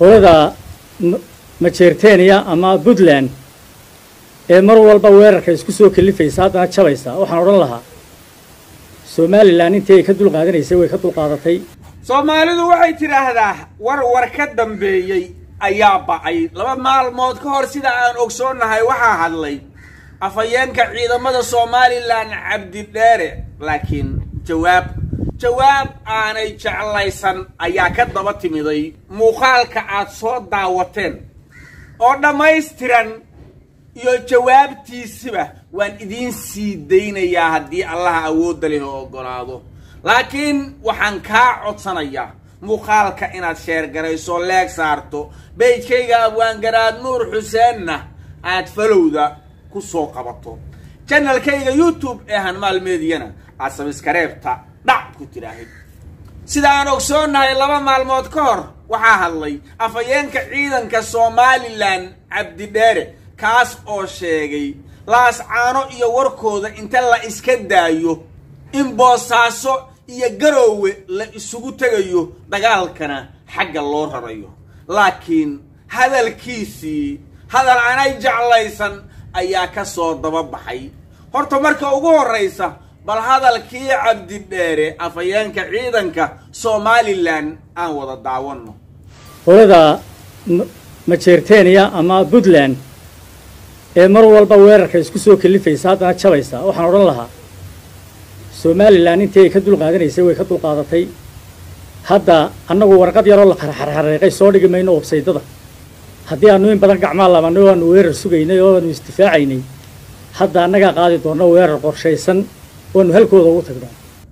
qolada majeerteniya ama puntland ee mar walba weerarka isku soo kalifaysa haddana jabaysa waxaan odhan lahaa somalilan intii ay ka dul qaadanaysay way ka dul qaadatay soomaalidu waxay tidhaahdaa war war ka dambeeyey ayaa ba'ay laba maalmood ka hor sida aan ogsoonnahay waxaa hadlay afhayeenka ciidamada somalilan cabdidheere laakiin jawaab jawaab aanay jeclaysan ayaa ka daba timiday muuqaalka aad soo daawateen oo dhammaystiran iyo jawaabtiisiba waan idiin sii daynayaa haddii allaha awoodda leh oo oggolaado laakiin waxaan kaa codsanayaa muuqaalka inaad sheergarayso leeg saarto beydkayga abwaangaraad nuur xuseenna aad falowda ku soo qabato janalkayga youtube ee hanmaal meediyana aad sabiskareebta dhac ku tidhaahid sida aan ogsoonnahay laba maalmood ka hor waxaa hadlay afhayeenka ciidanka somalilan cabdidheere kaas oo sheegay laascaano iyo warkooda inta la iska daayo in boosaaso iyo garoowe la isugu tegayo dagaalkana xagga loo rarayo laakiin hadalkiisii hadal aanay jeclaysan ayaa ka soo daba baxay horta marka ugu horraysa bal hadalkii cabdidheere afhayeenka ciidanka somalilan aan wada daawanno qolada majeerteniya ama puntland ee mar walba weerarka isku soo kalifaysa haddana jabaysa waxaan odhan lahaa somalilan intii ay ka dul qaadanaysay way ka dul qaadatay hadda annagu warqad yaroo la xarxarxareeqay soo dhigi mayno websaydada haddii aanu in badan gacmaa labanay oo aanu weerar sugaynay oo aanu isdifaacaynay hadda annagaa qaadi doona weerar qorshaysan oanu halkooda ugu tagno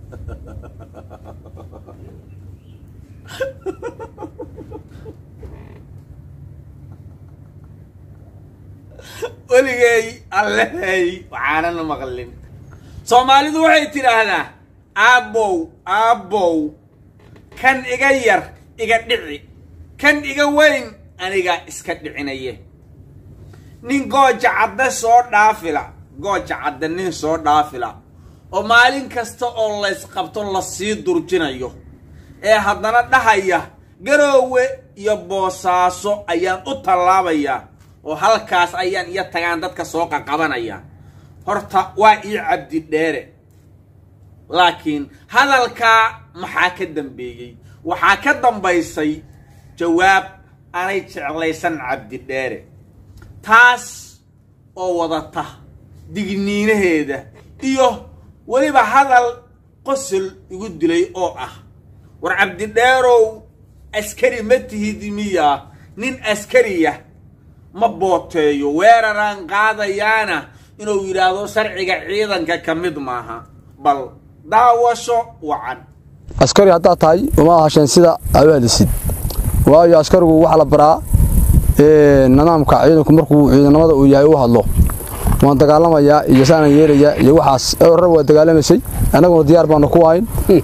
weligay allehey waxaanana maqlin soomaalidu waxay tidhaahdaa aabbow aabbow kan iga yar iga dhici kan iga weyn aniga iska dhicinaye nin gooja cadde soo dhaafila gooja cadde nin soo dhaafila oo maalin kasta oo laysqabto lasii durjinayo ee haddana dhahaya garoowe iyo boosaaso ayaan u tallaabayaa oo halkaas ayaan iyo tagaan dadka soo qaqabanaya horta waa ii cabdidheere laakiin hadalkaa maxaa ka dambeeyey waxaa ka dambaysay jawaab aanay jeclaysan cabdidheere taas oo wadata digniinaheeda iyo weliba hadal qosol igu dilay oo ah war cabdidheerow askari ma tihid miya nin askariya ma booteeyo weeraraan qaadayaana inuu yidhaahdo sharciga ciidanka ka mid maaha bal daawasho wacan askari haddaad tahay uma ahasheen sida awaadisid waayo askarigu waxaa la baraa nidaamka ciidanku markuu ciidanimada uu yahay u hadlo waan dagaalamayaa iyo saanaan yeelayaa iyo waxaas rar waa dagaalamaysay annaguna diyaar baanu ku ahayn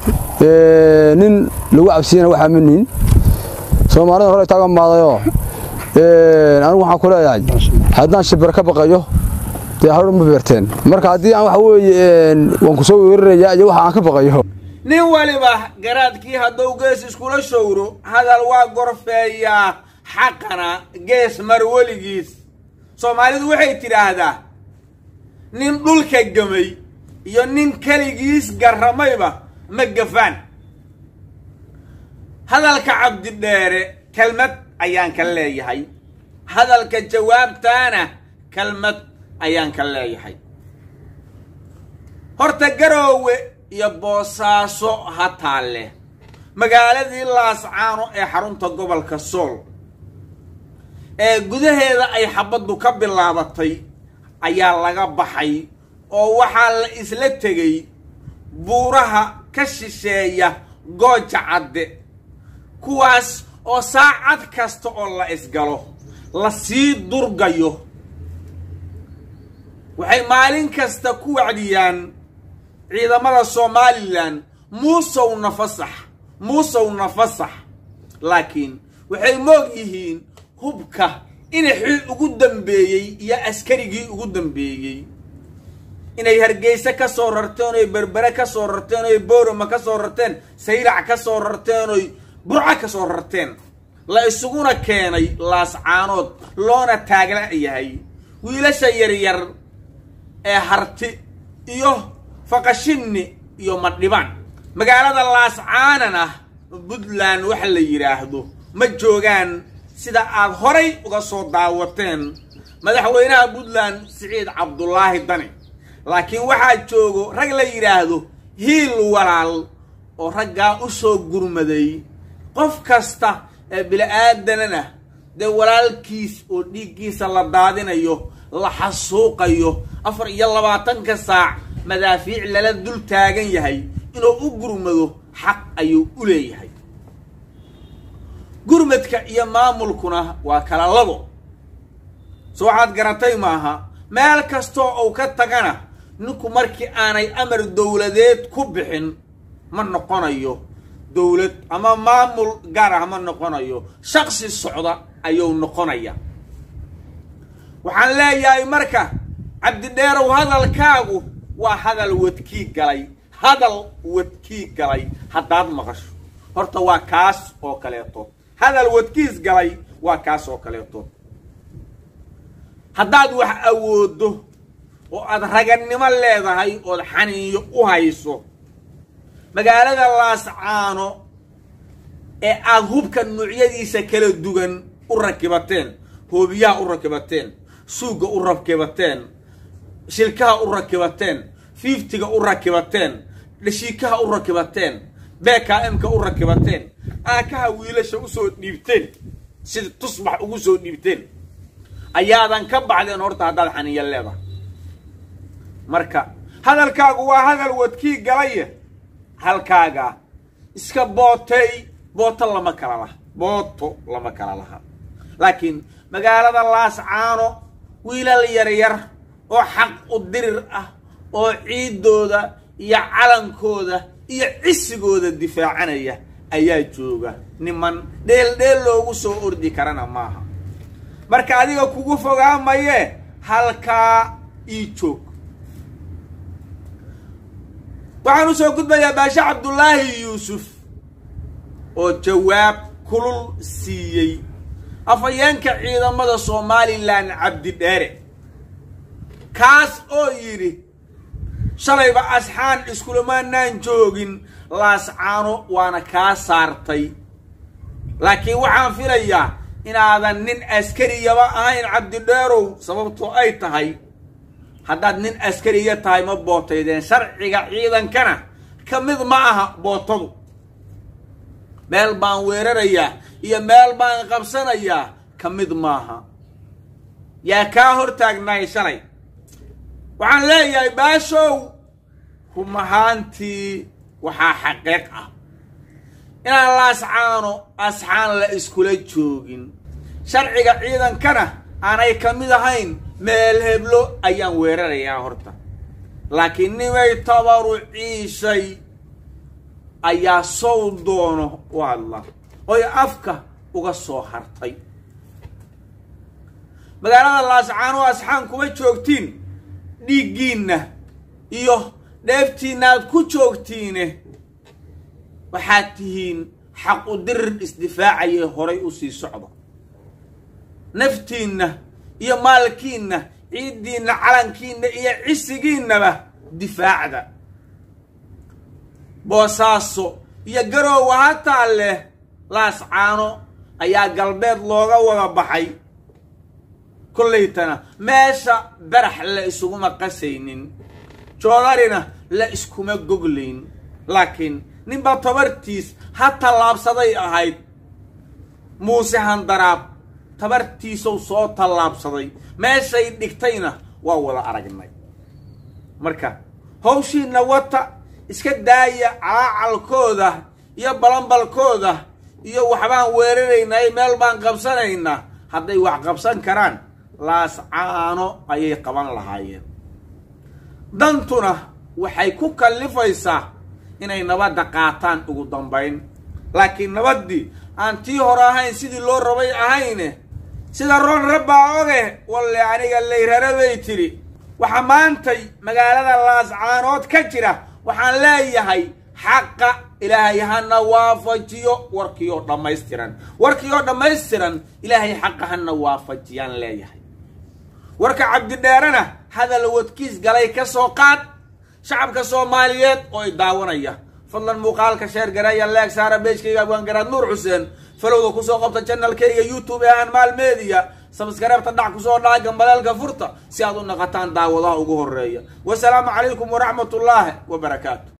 nin lagu cabsiyana waxaa ma nihin soomaalida hore taagan maadayoo anigu waxaan ku leeyahay haddaan shibir ka baqayo dee hawr ma beerteen marka haddii aan waxa weeye waan ku soo weerarayaa iyo waxa aan ka baqayo nin waliba garaadkii hadduu gees iskula showro hadal waa gorfeeyaa xaqana gees mar weligiis soomaalidu waxay tidhaahdaa nin dhulka gamay iyo nin keligiis garramayba ma gafaan hadalka cabdidheere kelmad ayaan ka leeyahay hadalka jawaabtaana kelmad ayaan ka leeyahay horta garoowe iyo boosaaso ha taalle magaaladii laascaano ee xarunta gobolka sool ee gudaheeda ay xabaddu ka bilaabatay ayaa laga baxay oo waxaa la isla tegay buuraha ka shisheeya gooja cadde kuwaas oo saacad kasta oo la isgalo la sii durgayo waxay maalin kasta ku wacdiyaan ciidamada somalilan muusowna fasax muusowna fasax laakiin waxay moog yihiin hubka inaxii ugu dambeeyey iyo askarigii ugu dambeeyey inay hargeyse ka soo rarteen oy berbere ka soo rarteen oy boorama ka soo rarteen sayrac ka soo rarteen oy burco ka soo rarteen la isuguna keenay laascaanood loona taagla yahay wiilasha yaryar ee harti iyo faqashinni iyo madhibaan magaalada laascaanan ah puntland waxa la yidhaahdo ma joogaan sida aad horay uga soo daawateen madaxweynaha puntland siciid cabdulaahi dani laakiin waxaa joogo rag la yidhaahdo hiil walaal oo raggaa u soo gurmaday qof kasta ee bili-aadanana dee walaalkiis oo dhiiggiisa la daadinayo la xasuuqayo afar iyo labaatanka saac madaafiic lala dul taagan yahay inuu u gurmado xaq ayuu u leeyahay gurmadka iyo maamulkuna waa kala labo so waxaad garatay maaha meel kastoo uu ka tagana ninku markii aanay amar dowladeed ku bixin ma noqonayo dowlad ama maamul gaar ah ma noqonayo shaksi socda ayuu noqonaya waxaan leeyahay marka cabdidheerow hadalkaagu waa hadal wadkii galay hadal wadkii galay haddaad maqasho horta waa kaas oo kaleeto hadal wadkiis galay waa kaas oo kaleeto haddaad wax awooddo oo aad ragannimo leedahay ood xaniinyo u hayso magaalada laascaano ee aad hubka nuucyadiisa kala duwan u rakibateen hoobiyaha u rakibateen suugga u rakibateen shilkaha u rakibateen fiiftiga u rakibateen dhashiikaha u rakibateen bkmka u rakibateen aakaha wiilasha usoo dhiibteen sida tusbax ugu soo dhiibteen ayaadan ka baxdeen horta haddaad xaniiyo leedahay marka hadalkaagu waa hadal wadkii galaya halkaaga iska bootay booto lama kala laha booto lama kala laha laakiin magaalada laascaano wiilal yaryar oo xaq u dirir ah oo ciiddooda iyo calankooda iyo cisigooda difaacanaya ayaa jooga niman dheel dheel loogu soo ordi karana maaha marka adiga kugu fogaamayee halkaa ii joog waxaan usoo gudbayaa baashe cabdulaahi yuusuf oo jawaab kulul siiyey afhayeenka ciidamada somalilan cabdidheere kaas oo yidhi shalayba asxaan iskulamaanaan joogin laascaano waana kaa saartay laakiin waxaan filayaa inaadan nin askariyaba ahayn cabdidheerow sababtoo ay tahay haddaad nin askariya tahay ma bootaydeen sharciga ciidankana ka mid ma aha bootadu meel baan weerarayaa iyo meel baan qabsanayaa ka mid maaha yaa kaa hor taagnaay shalay waxaan leeyahay baashow rum ahaantii waxaa xaqiiq ah inaan laascaano asxaan la iskula joogin sharciga ciidankana aanay ka mid ahayn meel heblo ayaan weerarayaa horta laakiin nimay tabaru ciishay ayaa sow doono u hadla oy afka uga soo hartay magaalada laascaano asxaan kuma joogtiin dhiiggiinna iyo dheeftiinna aad ku joogtiine waxaad tihiin xaq u dirir isdifaacayee horay u sii socda naftiinna iyo maalkiinna ciiddiinna calankiinna iyo cisigiinnaba difaacda boosaaso iyo garoowa hataa leh laascaano ayaa galbeed looga wada baxay kollaytana meesha barax la isuguma qasaynin joodarina la iskuma goglayn laakiin ninba tabartiis ha tallaabsaday ahayd muuse handaraab tabartiisow soo tallaabsaday meeshay dhigtayna waa wada aragnay marka hawshiinna wata iska daaya calaacalkooda iyo balanbalkooda iyo waxbaan weeraraynaa meel baan qabsanaynaa hadday wax qabsan karaan laascaano ayay qaban lahaayeen dantuna waxay ku kallifaysaa inay nabadda qaataan ugu dambayn laakiin nabaddii aan tii hore ahayn sidii loo rabay ahayne sida roon rabbaa oge walle aniga layrara bay tidhi waxa maantay magaalada laascaanood ka jira waxaan leeyahay xaqa ilaahay hana waafajiyo warkiioo dhammaystiran warkiioo dhammaystiran ilaahay xaqa hana waafajiyaan leeyahay warka cabdidheerena hadal wadkiis galay ka soo qaad shacabka soomaaliyeed oo i daawanaya fadlan muuqaalka sheer gareeya leeg saara beejkayga abwaangaraad nuur xuseen falowda kusoo qabta janalkayga youtube ee aan maal media sabskareebta dhac kusoo dhaca gambaleelka furta si aad u naqataan daawadaha ugu horeeya wasalaamu calaykum waraxmat ullaahi wabarakaatu